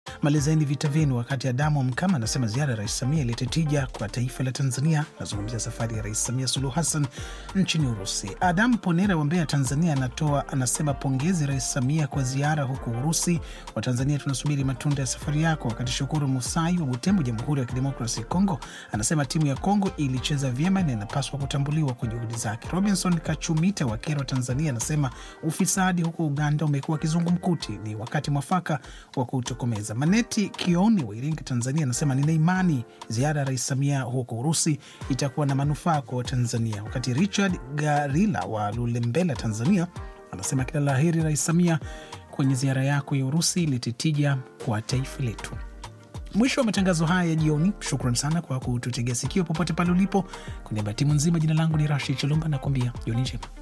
malizeni vita vyenu. Wakati Adamu Mkama anasema ziara ya Rais Samia ilete tija kwa taifa la Tanzania. Nazungumzia safari ya Rais Samia Suluhu Hassan nchini Urusi. Adamu Ponera wa Mbeya, Tanzania, anatoa anasema pongezi Rais Samia kwa ziara huko Urusi. Watanzania tunasubiri matunda ya safari yako. Wakati Shukuru Musai wa Butembo, Jamhuri ya Kidemokrasi ya Kongo, anasema timu ya Kongo ilicheza vyema na inapaswa kutambuliwa kwa juhudi zake. Robinson Kachumita wa Kero, Tanzania, anasema ufisadi huko Uganda umekuwa kizungumkuti, ni wakati mwafaka wa kutokomeza. Maneti Kioni wa Iringa, Tanzania, anasema nina imani ziara ya Rais Samia huko Urusi itakuwa na manufaa kwa Watanzania. Wakati Richard Garila wa Lulembela, Tanzania, anasema kila la heri Rais Samia kwenye ziara yako ya Urusi, ilete tija kwa taifa letu. Mwisho wa matangazo haya ya jioni. Shukran sana kwa kututegea sikio popote pale ulipo. Kwa niaba ya timu nzima, jina langu ni Rashid Chalumba, nakuambia jioni njema.